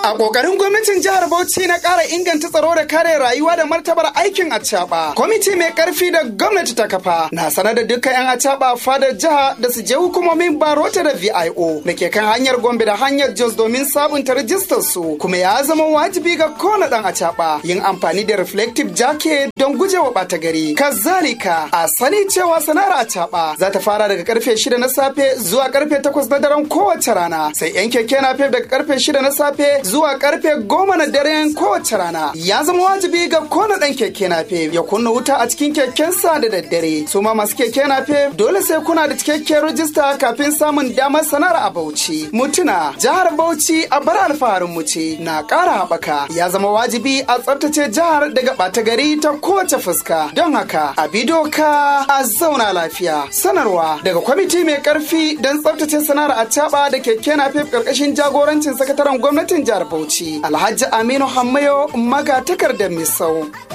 A ƙoƙarin gwamnatin jihar Bauchi na ƙara inganta tsaro da kare rayuwa da martabar aikin acaɓa. Kwamiti mai ƙarfi da gwamnati ta kafa na sanar da dukkan 'yan acaɓa fadar jiha da su je hukumomin Barota da VIO da ke kan hanyar Gombe da hanyar Jos domin sabunta rajistar su kuma ya zama wajibi ga kowane ɗan acaɓa yin amfani da reflective jacket don gujewa ɓata gari. Kazalika a sani cewa sana'ar acaɓa za ta fara daga karfe shida na safe zuwa karfe takwas na daren kowace rana sai 'yan keke na daga karfe shida na safe zuwa karfe goma na daren kowace rana ya zama wajibi ga kona dan keke nafe ya kunna wuta a cikin kekensa da daddare su ma masu keke nafe dole sai kuna da cikakken rajista kafin samun damar sanar a Bauchi mutuna jihar Bauchi a bar alfaharin mu ce na ƙara haɓaka ya zama wajibi a tsaftace jihar daga ɓata gari ta kowace fuska don haka a bi doka a zauna lafiya sanarwa daga kwamiti mai karfi don tsaftace sana'ar a da keke nafe karkashin jagorancin sakataren gwamnatin jihar Bauchi Alhaji Aminu Hammayo maga takardar Misau.